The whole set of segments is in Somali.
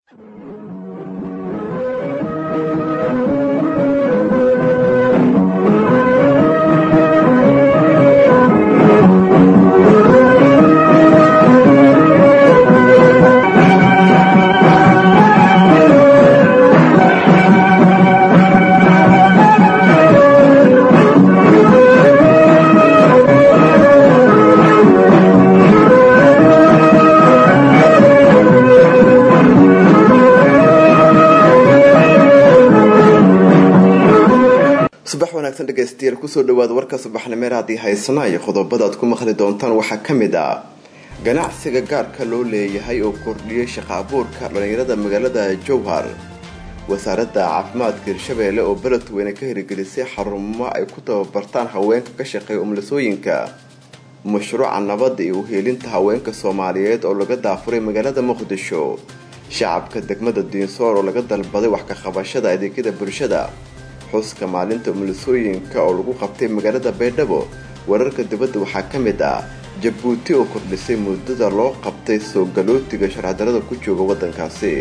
subax wanaagsan dhegaystayaal kusoo dhawaada warka subaxnimeer haddii haysanayo qodobada aad ku maqli doontaan waxaa ka mid ah ganacsiga gaarka loo leeyahay oo kordhiyay shaqa abuurka dhallinyarada magaalada jowhar wasaaradda caafimaadka hirshabeelle oo beledweyne ka hirgelisay xarumo ay ku tababartaan haweenka ka shaqeeya umlasooyinka mashruuca nabadda iyo uheelinta haweenka soomaaliyeed oo laga daafuray magaalada muqdisho shacabka degmada diinsoor oo laga dalbaday wax ka qabashada adeegyada bulshada xuska maalinta umulisooyinka oo lagu qabtay magaalada baydhabo wararka dibadda waxaa ka mid ah jabuuti oo kordhisay muddada loo qabtay soo galootiga sharcidarada ku jooga waddankaasi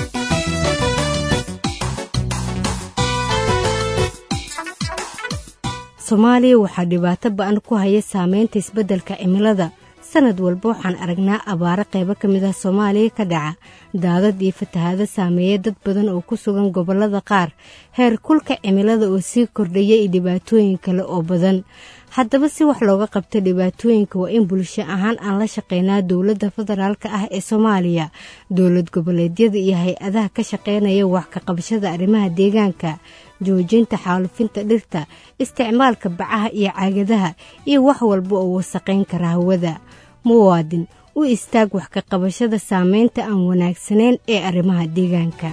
soomaaliya waxaa dhibaato ba-an ku haya saameynta isbeddelka cimilada sanad walba waxaan aragnaa abaaro qaybo ka mid ah soomaaliya ka dhaca daadad iyo fatahaado saameeya dad badan oo ku sugan gobollada qaar heer kulka cimilada oo sii kordhaya iyo dhibaatooyin kale oo badan haddaba si wax looga qabto dhibaatooyinka waa in bulsho ahaan aan la shaqeynaa dowladda federaalka ah ee soomaaliya dowlad goboleedyada iyo hay-adaha ka shaqeynaya wax ka qabashada arrimaha deegaanka joojinta xaalufinta dhirta isticmaalka bacaha iyo caagadaha iyo wax walba oo wasaqayn kara hawada muwaadin u istaag wax ka qabashada saameynta aan wanaagsanayn ee arrimaha deegaanka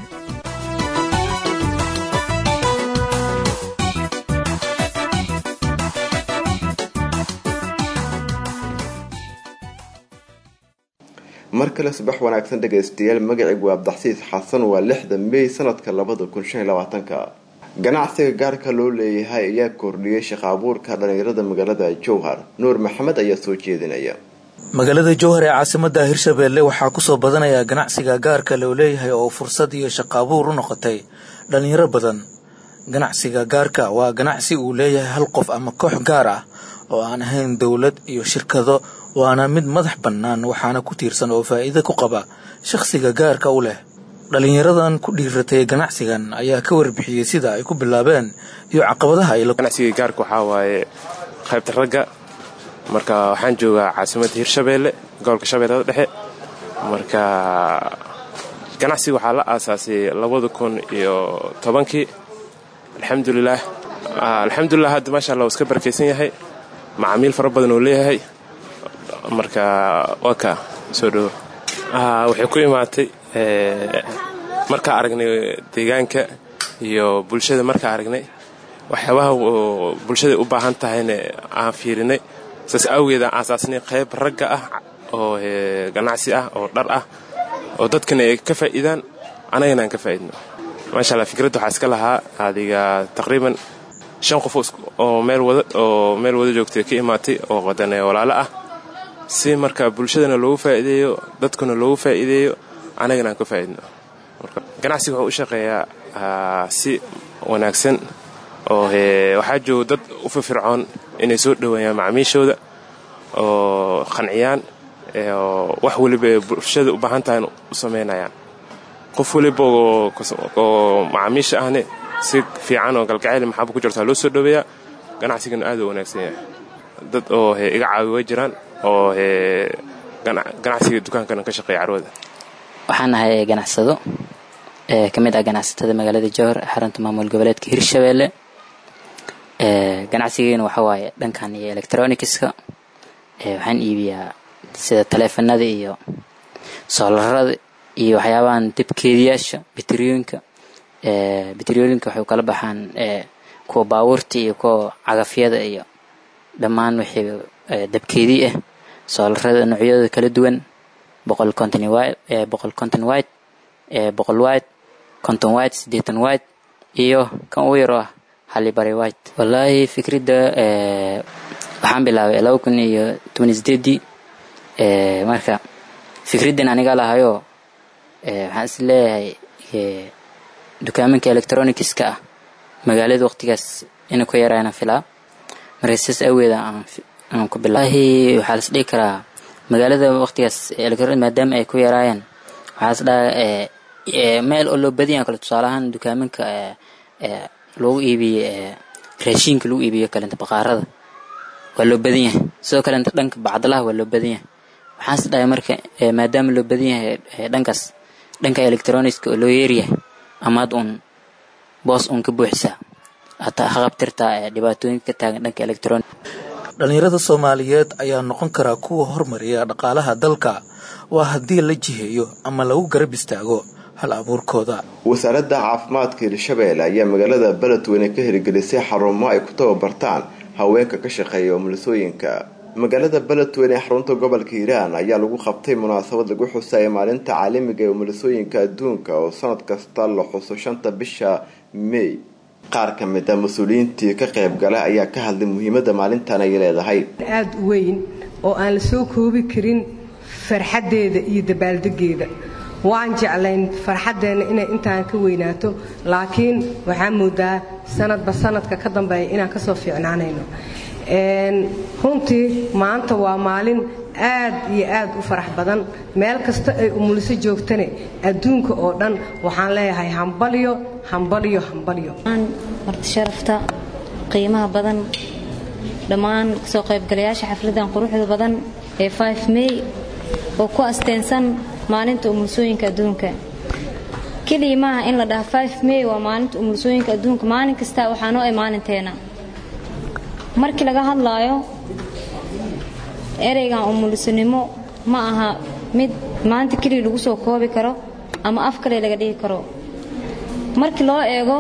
mar kale subax wanaagsan dhegaystayaal magacaygu waa abdaxsiis xasan waa lixda mey sanadka labada kun shan iyo labaatanka ganacsiga gaarka loo leeyahay ayaa kordhiyay shaqa abuurka dhallinyarada magaalada jowhar nuur maxamed ayaa soo jeedinaya magaalada jowhar ee caasimada hirshabeelle waxaa kusoo badanaya ganacsiga gaarka loo leeyahay oo fursad iyo shaqa abuur u noqotay dhallinyaro badan ganacsiga gaarka waa ganacsi uu leeyahay hal qof ama koox gaar ah oo aan ahayn dowlad iyo shirkado waana mid madax bannaan waxaana ku tiirsan oo faa'iido ku qaba shakhsiga gaarka u leh dhalinyaradan ku dhiiratay ganacsigan ayaa ka warbixiyey sida ay ku bilaabeen iyo caqabadaha ay ganacsiga gaarka waxaa waaye qaybta ragga marka waxaan joogaa caasimadda hirshabeelle gobolka shabeellada dhexe marka ganacsiga waxaa la aasaasay labada kun iyo tobankii alxamdulilaah alxamdulilah hadda maasha allah uu iska barakaysan yahay macaamiil fara badan oo leeyahay marka waa ka soo dhowo waxay ku imaatay markaa aragnay deegaanka iyo bulshada markaa aragnay waxyaabaha bulshada u baahan tahayna aan fiirinay saas awgeed aan aasaasnay qayb ragga ah oo ganacsi ah oo dhar ah oo dadkana ay ka faa'iidaan anagana aan ka faa'iidno maasha allah fikradda waxaa iska lahaa adiga taqriiban shan qof oo meel wada oo meel wada joogtay ka imaatay oo wadane walaalo ah si marka bulshadana loogu faa'iideeyo dadkuna loogu faa'iideeyo anagana aan ka faa'iidno ganacsiga wuxuu u shaqeeyaa si wanaagsan oo waxaa jooga dad u firfircoon inay soo dhoweeyaan macaamiishooda oo qanciyaan wax weliba ee bulshada u baahan tahay u samaynayaan qof weliba oo macaamiisha ahne si fiican oo galgacayl maxaaba ku jirtaa loo soo dhoweeyaa ganacsigana aad u wanaagsan yahay dad oo iga caawi way jiraan oo ganacsiga dukaankana ka shaqeeya carwada waxaan ahay ganacsado ee ka mid ah ganacsatada magaalada jowhar xarunta maamul goboleedka hirshabeelle ganacsigeena waxa waaye dhankan iyo electronicska waxaan iibiyaa sida taleefanada iyo soolarada iyo waxyaabahan dibkeediyaasha bateriyooyinka bateriyooyinka waxay kala baxaan kuwa baabuurta iyo kuwa cagafyada iyo dhammaan wixii dabkeedii ah soolarada noocyadooda kala duwan boqol conton boqol conton white boqol white conton white siddeetan white iyo kan ugu yaro ah halibari white wallaahi fikradda waxaan bilaabay laba kun iyo toban sideedii marka fikraddan aniga lahayoo waxaan is leeyahay dukaaminka electronicska ah magaalada waqtigaas inay ku yaraana filaa marka sidaas aweeda aan ku bilaahi waxaa las dhihi karaa magaalada waqtigaas electronic maadaama ay ku yaraayeen waxaa las dhaha meel oo loo badan yahay kale tusaale ahaan dukaaminka lagu iibiyo raashiinka lagu iibiyo kalenta baqaarada waa loo badan yahay sidoo kalenta dhanka bacdalaha waa loo badan yahay waxaan is dhahay marka maadaama loo badan yahay dhankaas dhanka electronicska oo loo yeeryahay amaad uun boos uun ka buuxisaa hataa haqabtirtaa dhibaatooyinka ka taagan dhanka electronic dhallinyarada soomaaliyeed ayaa noqon karaa kuwa hormariya dhaqaalaha dalka waa haddii la jiheeyo ama lagu garab istaago hal abuurkooda wasaaradda caafimaadka hirshabeelle ayaa magaalada beledweyne ka hirgelisay xarumo ay ku tababartaan haweenka ka shaqeeya umulisooyinka magaalada beledweyne ee xarunta gobolka hiiraan ayaa lagu qabtay munaasabad lagu xusaya maalinta caalamiga ee umulisooyinka adduunka oo sanad kasta la xuso shanta bisha may qaar ka mid a mas-uuliyiintii ka qaybgala ayaa ka hadlay muhiimada maalintan ay leedahay aada u weyn oo aan la soo koobi karin farxaddeeda iyo dabaaldegeeda waan jeclayn farxaddeenna inay intaan ka weynaato laakiin waxaa moodaa sanadba sanadka ka dambeeya inaan kasoo fiicnaanayno runtii maanta waa maalin aad iyo aad u farax badan meel kasta ay umuliso joogtane adduunka oo dhan waxaan leeyahay hambalyo hambalyo hambalyo marti sharafta qiimaha badan dhammaan kasoo qaybgalayaasha xafladan quruxda badan ee may oo ku asteensan maalinta umulisooyinka adduunka keliya maaha in la dhaha may waa maalinta umulisooyinka adduunka maalin kasta waxaa noo ay maalinteena markii laga hadlaayo ereygan umulisanimo ma aha mid maanta keliya lagu soo koobi karo ama af kale laga dhigi karo markii loo eego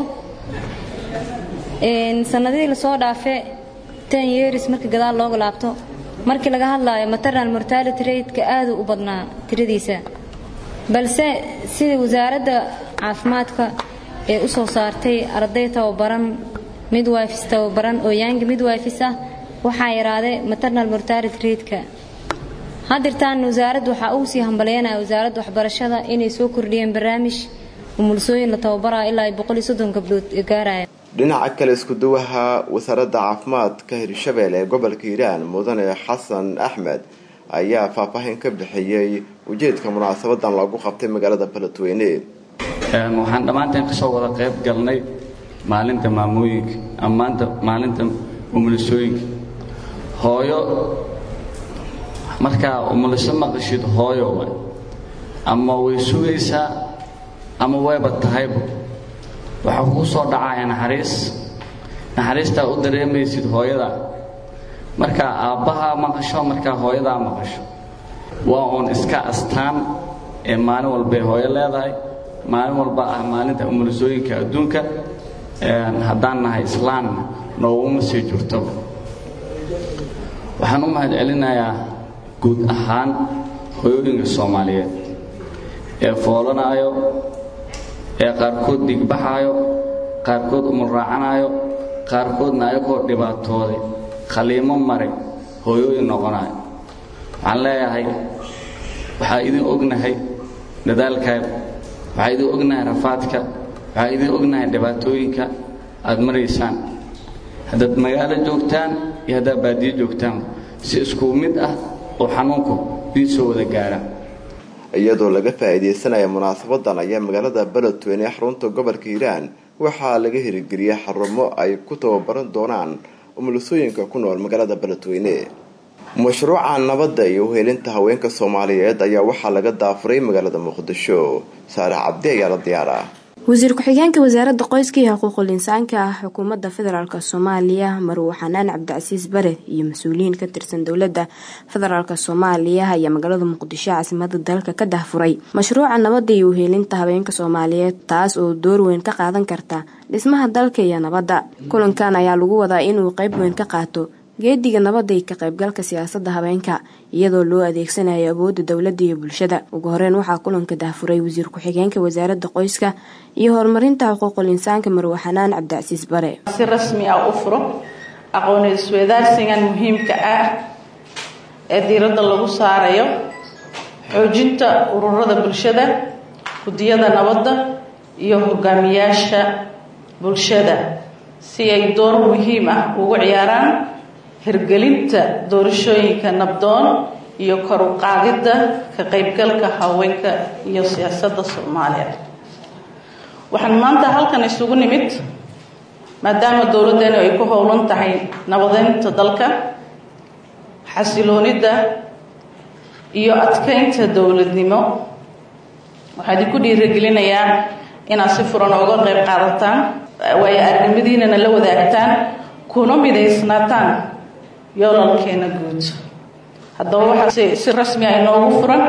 sanadihii lasoo dhaafe ten years markii gadaal looga laabto markii laga hadlaayo maternal mortality rateka aaduu u badnaa tiradiisa balse sida wasaaradda caafimaadka ee u soo saartay arday tababaran midwifes tababaran oo yaanga midwifes ah waxaa yaraaday maternal mortality rateka hadirtaan wasaaradda waxaa ugu sii hambaleynaya wasaaradda waxbarashada inay soo kordhiyeen barnaamij umulisooyin la tababaraya ilaa ay boqol iyo soddon gabdhood gaaraya dhinaca kale iskuduwaha wasaaradda caafimaadka hirshabelle ee gobolka hiiraan mudane xasan axmed ayaa faahfaahin ka bixiyey ujeedka munaasabadan loogu qabtay magaalada beledweyne waxaan dhammaanteen kasoo wada qayb galnay maalinta maamooyinka ama maanta maalinta umulisooyinka hooyo markaa umuliso maqashid hooyo wa ama way sugaysaa ama wayba tahayba waxaa kugu soo dhacaya naxariis naxariistaa u dareemaysid hooyada markaa aabbahaa maqasho markaa hooyadaa maqasho waa uun iska astaan ee maalin walbay hooyo leedahay maalin walba ah maalinta umulisooyinka adduunka haddaan nahay islaamna nooguma sii jirtoba waxaan u mahad celinayaa guud ahaan hooyooyinka soomaaliyeed ee foolanaayo ee qaarkood digbaxaayo qaarkood umulraacanaayo qaarkoodna ayagoo dhibaatooday khaliimo maray hooyooyin noqonaayo waxaan leeyahay waxaa idin ognahay dadaalkaad waxaa idin ognahay rafaadka waxaa idin ognahay dhibaatooyinka aad maraysaan haddaad magaalo joogtaan iyo haddaad baadiyo joogtaan si isku mid ah oo xanuunku idiin soo wada gaara iyadoo laga faa-iideysanaya munaasabadan ayaa magaalada beledweyne ee xarunta gobolka hiiraan waxaa laga hirgeliyay xarumo ay ku tababaran doonaan umulisooyinka ku nool magaalada beledweyne mashruuca nabadda iyo uhelinta haweenka soomaaliyeed ayaa waxaa laga daafuray magaalada muqdisho saare cabdi ayaa la diyaara wasiir ku-xigeenka wasaaradda qoyska iyo xuquuqul insaanka ah xukuumadda federaalk soomaaliya marwo xanaan cabdicasiis bare iyo mas-uuliyiin ka tirsan dowladda federaalk soomaaliya ayaa magaalada muqdisho caasimada dalka ka dahfuray mashruuca nabadda iyo uheelinta habeenka soomaaliyeed taas oo door weyn ka qaadan karta dhismaha dalka iyo nabadda kulankan ayaa lagu wadaa inuu qeyb weyn ka qaato geediga nabadda iyo ka qaybgalka siyaasadda habeenka iyadoo loo adeegsanayo awoodda dowladda iyo bulshada ugu horeyn waxaa kulanka dahfuray wasiir ku-xigeenka wasaaradda qoyska iyo horumarinta xuquuqul insaanka marwe xanaan cabdicasiis bare si rasmi ah u furo aqooni isweydaarsigan muhiimka ah ee diiradda lagu saarayo xoojinta ururada bulshada guddiyada nabadda iyo hogaamiyaasha bulshada si ay door muhiim ah ugu ciyaaraan hirgelinta doorashooyinka nabdoon iyo kor u qaadidda ka qaybgalka haweenka iyo siyaasadda soomaaliya waxaan maanta halkan isugu nimid maadaama dowladdeenu ay ku howlan tahay nabadeynta dalka xasiloonidda iyo adkeynta dowladnimo waxaa idinku dhiirigelinayaa inaad si furan ooga qayb qaadataan waayo aragnimadiinana la wadaagtaan kuna midaysnaataan yoolalkeena guud haddaba waxaa si rasmi ah inoogu furan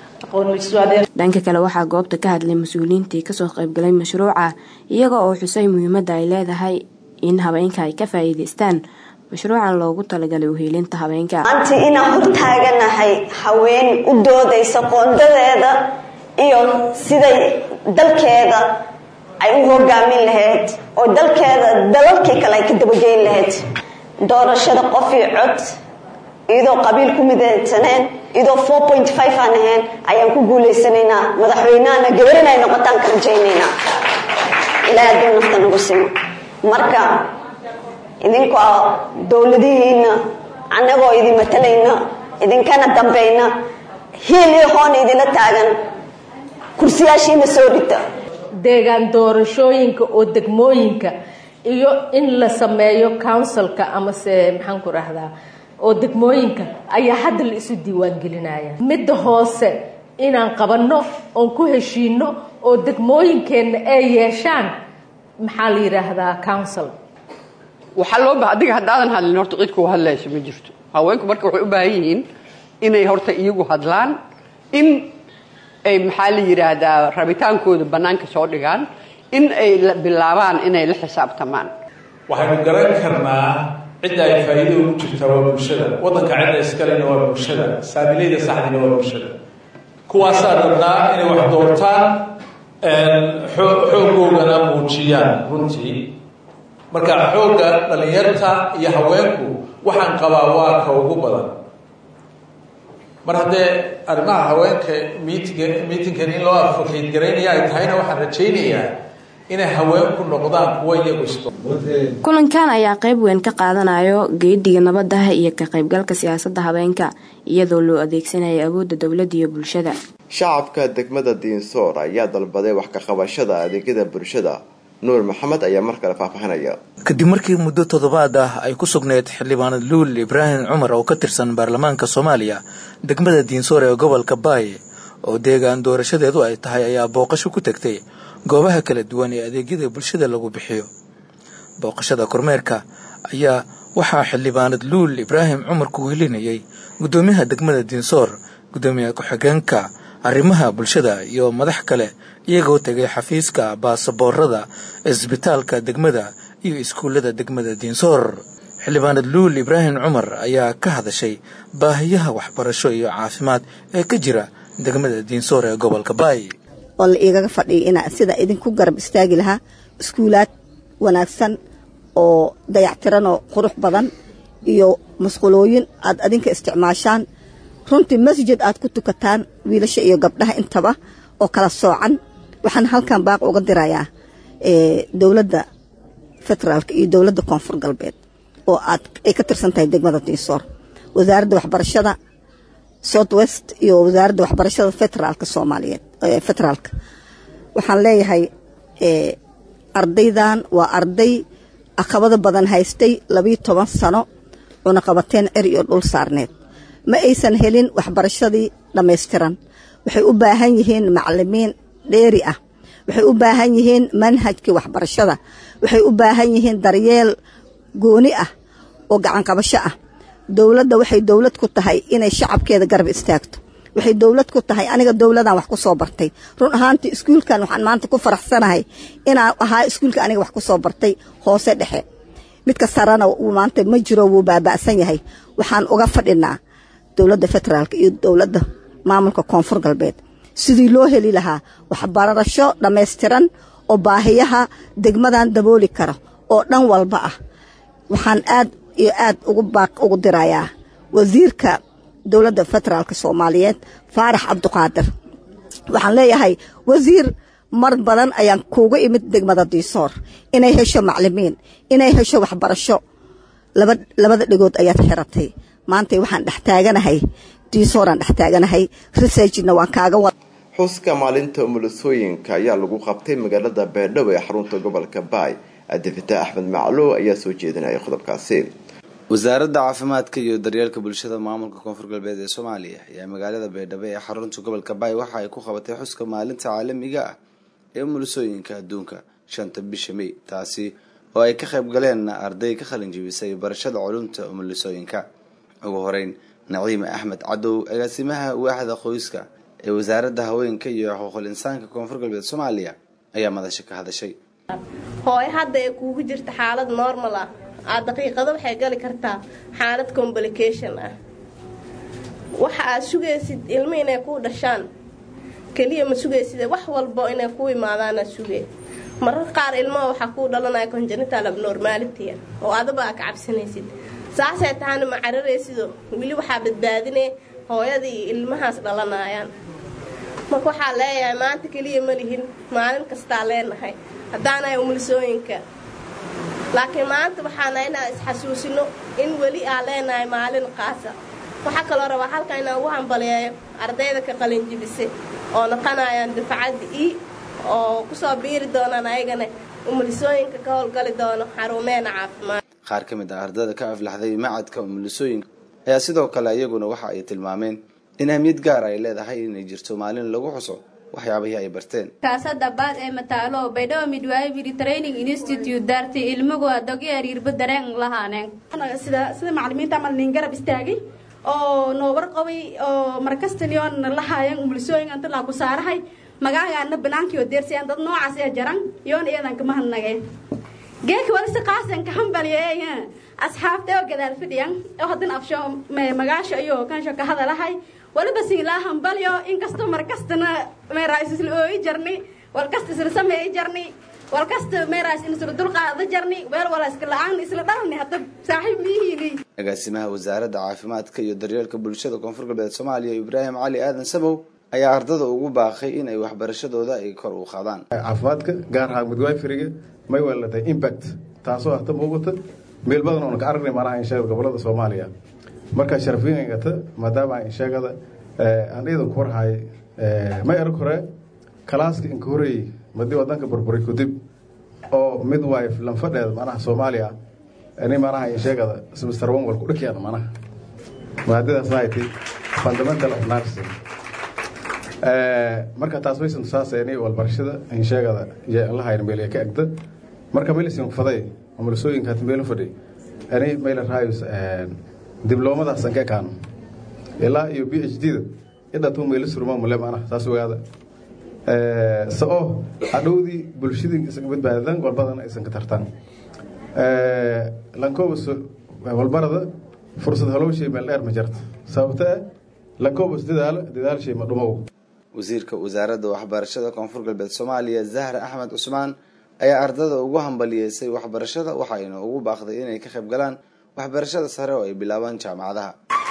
dhanka kale waxaa goobta ka hadlay mas-uuliyiintii kasoo qaybgalay mashruuca iyaga oo xusay muhiimadda ay leedahay in habeenka ay ka faa'iidaystaan mashruucan loogu talagalay uheelinta habeenka maanta inaan hortaaganahay haween u doodaysa qoondadeeda iyo siday dalkeeda ay u hogaamin lahayd oo dalkeeda dalalkii kale ay ka dabageyn lahayd doorashada qof iyo cod iyadoo qabiil ku midaysaneen iyadoo four point five aan ahayn ayaan ku guulaysanaynaa madaxweynahana gabar inay noqotaan ka rajaynaynaa ilaa hadduu nafta nagu simo marka idinkoo dowladihiina annagoo idin matalayna idinkana dambayna hiil iyo hoon idinla taagan kursiyaashiina soo dhita deegaan doorashooyinka oo degmooyinka iyo in la sameeyo counsilka amase maxaan ku rahdaa oo degmooyinka ayaa hadda la isu diiwaangelinaya midda hoose inaan qabanno oon ku heshiino oo degmooyinkeenna ay yeeshaan maxaa la yidhaahdaa council waxaa loo ba adiga haddaadan hadlin horta cid kuu hadlayso ma jirto haweenku marka waxay u baahan yihiin inay horta iyagu hadlaan in ay maxaa la yidhaahdaa rabitaankooda bannaanka soo dhigaan in ay bilaabaan inay la xisaabtamaan waxaynu garan karnaa cidda ay faa'iido ugu jirtaa waa bulshada waddanka cidda iskalena waa bulshada saamilayda saxdiina waa bulshada kuwaasaa rabnaa inay wax doortaan xoogoogana muujiyaan runtii marka xoogga dhallinyarta iyo haweenku waxaan qabaa waa ka ugu badan mar haddee arrimaha haweenka miitinga miitinkan in loo advocate garaynaya ay tahayna waxaan rajaynayaa inay haweenku noqdaan kuwa iyagu isto kulankan ayaa qayb weyn ka qaadanayo geediga nabadda iyo ka qaybgalka siyaasadda habeenka iyadoo loo adeegsanaya awoodda dowladda iyo bulshada shacabka degmada diinsoor ayaa dalbaday wax ka qabashada adeegyada bulshada nuur maxamed ayaa mar kale faahfaahinaya kadib markii muddo toddobaad ah ay ku sugneyd xildhibaanad luul ibraahim cumar oo ka tirsan baarlamaanka soomaaliya degmada diinsoor ee gobolka baaye oo deegaan doorashadeedu ay tahay ayaa booqasho ku tegtay goobaha kala duwan ee adeegyada bulshada lagu bixiyo booqashada kormeerka ayaa waxaa xildhibaanad luul ibraahim cumar ku welinayay guddoomiyaha degmada diinsoor guddoomiyaha ku-xigeenka arrimaha bulshada iyo madax kale iyagoo tegay xafiiska baasaboorada isbitaalka degmada iyo iskuullada degmada diinsoor xildhibaanad luul ibraahim cumar ayaa ka hadashay baahiyaha waxbarasho iyo caafimaad ee ka jira degmada diinsoor ee gobolka baay oo la igaga fadhiya inaa sida idinku garab istaagi lahaa iskuulaad wanaagsan oo dayactiranoo qurux badan iyo masqulooyin aad adinka isticmaashaan runtii masjid aad ku tukataan wiilasha iyo gabdhaha intaba oo kala soocan waxaan halkan baaq uga dirayaa dowladda federaalka iyo dowladda koonfur galbeed oo aad ay ka tirsan tahay degmada diinsoor wasaaradda waxbarashada south west iyo wasaaradda waxbarashada federaalka soomaaliyeed federaalka waxaan leeyahay ardaydan waa arday caqabado badan haystay labiyo toban sano una qabateen cer iyo dhul saarneed ma aysan helin waxbarashadii dhammaystiran waxay u baahan yihiin macalimiin dheeri ah waxay u baahan yihiin manhajkii waxbarashada waxay u baahan yihiin daryeel gooni ah oo gacanqabasho ah dowladda waxay dowlad ku tahay inay shacabkeeda garab istaagto waxay dowlad ku tahay aniga dowladan wax ku soo bartay run ahaantii iskuulkan waxaan maanta ku faraxsanahay inaan ahaa iskuulka aniga wax ku soo bartay hoose dhexe midka sarena uu maanta ma jiro wuu baaba'san yahay waxaan uga fadhinaa dowladda federaalka iyo dowladda maamulka koonfur galbeed sidii loo heli lahaa waxbarasho dhammaystiran oo baahiyaha degmadan dabooli kara oo dhan walba ah waxaan aad iyo aad ugu baaq ugu dirayaa wasiirka dowladda federaalka soomaaliyeed faarax cabdiqaadir waxaan leeyahay wasiir mar badan ayaan kuuga imid degmada diisoor inay hesho maclimiin inay hesho waxbarasho labada dhegood ayaad xiratay maanta waxaan dhex taaganahay diisooraan dhex taaganahay researchna waan kaaga wad xuska maalinta umulisooyinka ayaa lagu qabtay magaalada beedhabo ee xarunta gobolka baay cabdifitaax axmed macluw ayaa soo jeedinaya qodobkaasi wasaaradda caafimaadka iyo daryeelka bulshada maamulka koonfur galbeed ee soomaaliya ayaa magaalada beedhabo ee xarunta gobolka baay waxa ay ku qabatay xuska maalinta caalamiga ah ee umulisooyinka adduunka shanta bisha mey taasi oo ay ka qayb galeen arday ka qalin jibisay barashada culumta umulisooyinka ugu horeyn naciime axmed cadow agaasimaha waaxda qoyska ee wasaaradda haweenka iyo xuquuqul insaanka koonfur galbeed soomaaliya ayaa madasha ka hadashay hooy hadda ee kuugu jirta xaalad normal ah aad daqiiqado waxay gali kartaa xaalad complication ah waxa aad sugaysid ilmo inay kuu dhashaan keliya ma sugayside wax walbo inay kuu imaadaanaad sugee marar qaar ilmaha waxaa kuu dhalanaya congenital abnormality oo adaba aa ka cabsanaysid saasay tahana ma cararaysido weli waxaa badbaadine hooyadii iyo ilmahaas dhalanayaan marka waxaa leeyahay maanta keliya ma lihin maalin kastaa leenahay haddaanahay umulisooyinka laakiin maanta waxaana inaan isxasuusino in weli aa leenahay maalin qaasa waxaa kaloo rabaa halka inaan ugu hambaliyeeyo ardayda ka qalinjibise oo naqanayaan dufcadda i oo kusoo biiri doonaan ayagana umulisooyinka ka howlgali doono xarumeena caafimaad qaar ka mid ah ardayda ka aflaxday macadka umulisooyinka ayaa sidoo kale iyaguna waxa ay tilmaameen in ahmiyad gaar ay leedahay inay jirto maalin lagu xuso waxyaabihii ay barteen kaasada baad ee mataalo baydhabo midwifery training institute daartay ilmugu adogi ariirba dareen lahaaneen sida sida macallimiinta amal nin garab istaagay oo noo warqabay oo markastaniyoon lahaayan umulisooyin anta laa ku saarahay magaagaana banaankii oo deersayaan dad noocaas ee jaran yoon iyadan kama hadnageen geeka walisi qaasan ka hambaliyeeya asxaabta oo gadaal fadhiyan oo haddana afsho magaasho iyo kansho ka hadalahay waliba siinlaa hambalyo inkastoo markastana meeraas isla ooyi jarni walkasta isla sameeyi jarni walkasta meeraas isla dulqaada jarni weel wala iska la-aan isla dhalni hadda saaxiib miyihiini agaasimaha wasaaradda caafimaadka iyo daryeelka bulshada koonfur galbeed soomaaliya ibraahim cali aadan samow ayaa ardada ugu baaqay in ay waxbarashadooda ay kor u qaadaan caafimaadka gaar ahaan midwiferiga may weelatay impact taasoo hata muuqata meel badan oona ka aragnay manaha insheegada gobolada soomaaliya markaa sharafiyingata maadaama insheegada aan iidan ku warhaay may arag hore kalaaska inka horeeyey madii wadanka burburay kudib oo midwife lanfadheeda manaha soomaaliya ni manaha insheegada semester one wal ku dhakiyaan manaha maadadaasna ay tahay fundamental of nursing marka taas waysan tusaasayni walbarashada insheegada iyo allahayn meeliya ka egda marka melisin faday umulisooyinka hata meelu fadhi ani mayla raayus dibloomadaas anka ekaano ilaa iyo b h d da idhatuu meelo surma mule maanaha saas ogaada sao hadhowdii bulshadii isaga badbaadadan walbadan aysan ka tartaan lankobus walbarada fursad halowshay meel dheer ma jarto sababta ah lankobus dadaalo dadaalshay ma dhumow wasiirka wasaaradda waxbarashada koonfur galbeed soomaaliya zahra axmed cusmaan ayaa ardada ugu hambaliyeysay waxbarashada waxayna ugu baaqday inay ka qayb galaan waxbarashada sare oo ay bilaabaan jaamacadaha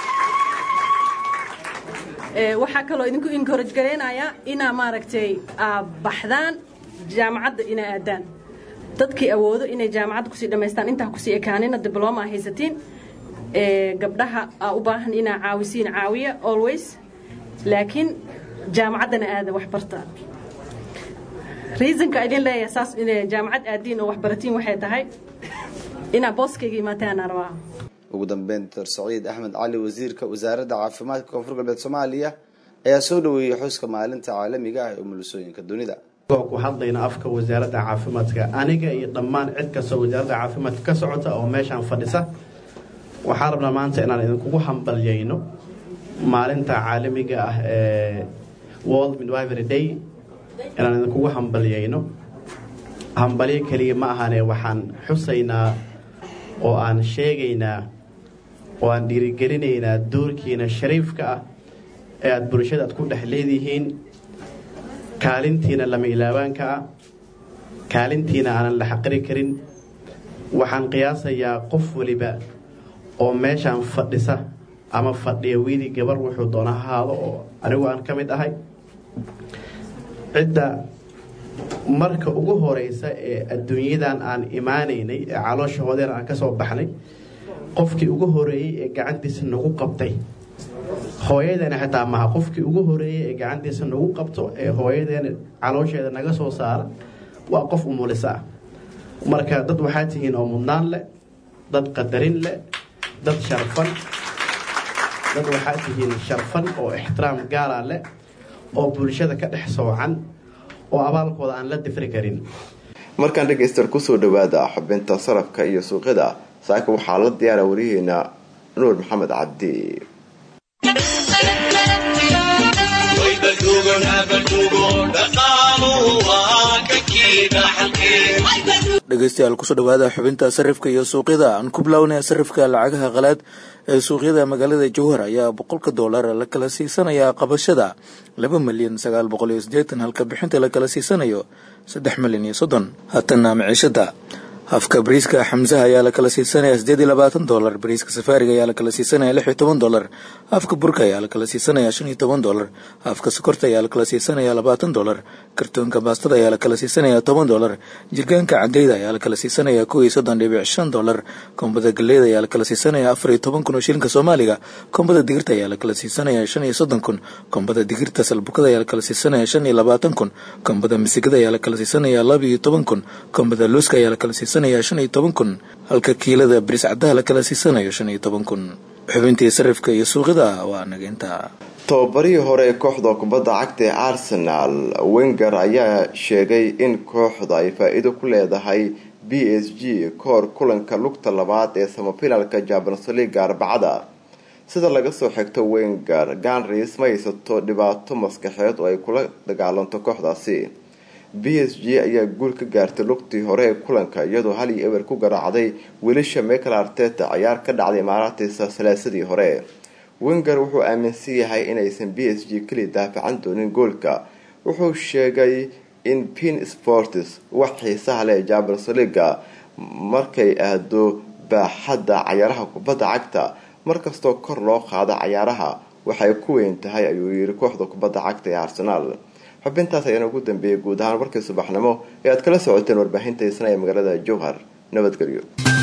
waxaa kaloo idinku encourage garaynaya inaa maaragtay baxdaan jaamacadda inaa aadaan dadkii awoodo inay jaamacadda kusii dhammaystaan intaa kusii ekaanina dibloma a haysatiin gabdhaha aa u baahan inaa caawisiin caawiya always laakiin jaamacaddana aada wax barta reasonka idin leeyahay saas inay jaamacad aadiin oo waxbaratiin waxay tahay inaa booskayga imaataan rabaa ugu dambeyn doctor saciid axmed cali wasiirka wasaaradda caafimaadka koonfur galbeed soomaaliya ayaa soo dhaweeyey xuska maalinta caalamiga ah ee umulisooyinka dunida ku hadlayna afka wasaaradda caafimaadka aniga iyo dhammaan cid kastoo wasaaradda caafimaadka ka socota oo meeshaan fadhisa waxaan rabnaa maanta inaan idinkugu hambalyayno maalinta caalamiga ah ee world midwifery day inaan idinkugu hambalyayno hambalyo keliya ma ahane waxaan xusaynaa oo aan sheegaynaa oo aan dhiirigelinaynaa doorkiina shariifka ah ee aada bulshada aad ku dhex leedihiin kaalintiina lama ilaabaanka ah kaalintiina aanan la xaqiri karin waxaan qiyaasayaa qof waliba oo meeshaan fadhisa ama fadhiya wiili gabar wuxuu doona ha haado oo anigu aan ka mid ahay cidda marka ugu horeysa ee adduunyadan aan imaanaynay ee caloosha hoodeena aan ka soo baxnay qofkii ugu horeeyey ee gacantiisa nagu qabtay hooyadeena xitaa maha qofkii ugu horeeyey ee gacantiisa nagu qabto ee hooyadeena caloosheeda naga soo saara waa qof umulisa ah marka dad waxaa tihiin oo mudnaan leh dad qadarin leh dad sharfan dad waxaa tihiin sharfan oo ixtiraam gaara leh oo bulshada ka dhex soocan oo abaalkooda aan la difri karin markaan dhegaystayaal kusoo dhawaada xubinta sarafka iyo suuqyada saaka waxaa la diyaara wariyaheena nuur maxamed cabdi dhegeystayaal kusoo dhawaada xubinta sarifka iyo suuqyada aan ku bilownaya sarifka lacagaha qalaad ee suuqyada magaalada jowhar ayaa boqolka doolar la kala siisanayaa qabashada laba milyan sagaal boqol iyo sideetan halka bixinta la kala siisanayo saddex milyan iyo soddon haatana maciishada hafka bariiska xamsaha ayaa la kala siisanaya sideed iyo labaatan dolar bariiska safaariga ayaa la kala siisanaya lix iyo toban dolar hafka burka ayaa la kala siisanaya shan iyo toban dolar hafka sokorta ayaa la kala siisanaya labaatan dolar kartoonka baastada ayaa la kala siisanaya toban dolar jirgaanka cadeyda ayaa la kala siisanaya kow iyo soddon dhibic shan dolar kombada galeyda ayaa la kala siisanaya afar iyo toban kun oo shilinka soomaaliga kombada digirta ayaa la kala siisanaya shan iyo soddon kun kombada digirta salbukada ayaa la kala siisanaya shan iyo labaatan kun kombada misigada ayaa la kala siisanaya laba iyo toban kun kombada luuska ayaa la kala siisanaya shan iyo toban kun halka kiilada bariis caddaha la kala siisanayo shan iyo toban kun xubintii sarifka iyo suuqyada waa nageynta tababarihii hore ee kooxda kubadda cagta ee arsenal wenger ayaa sheegay in kooxda ay faa-iido ku leedahay b s g kahor kulanka lugta labaad ee samafinalka jabans liga arbacada sida laga soo xigto wenger ganris ma haysato dhibaato maskaxeed oo ay kula dagaalanto kooxdaasi b s g ayaa guul ka gaartay lugtii hore ee kulanka iyadoo hal iyo ewer ku garaacday wiilasha michael arteta ciyaar ka dhacday imaaraatiisa salaasadii hore wenger wuxuu aaminsan yahay inaysan b s g keli daafacan doonin goolka wuxuu sheegay in pin sports wax xiisaha leh jabals liga markay aado baaxadda cayaaraha kubadda cagta markastoo kor loo qaado cayaaraha waxay ku weyn tahay ayuu yiri kooxda kubadda cagta ee arsenaal xubintaas ayaana ugu dambeeyay guud ahaan warkii subaxnimo ee aad kala socoteen warbaahinta isna ee magaalada jowhar nabadgelyo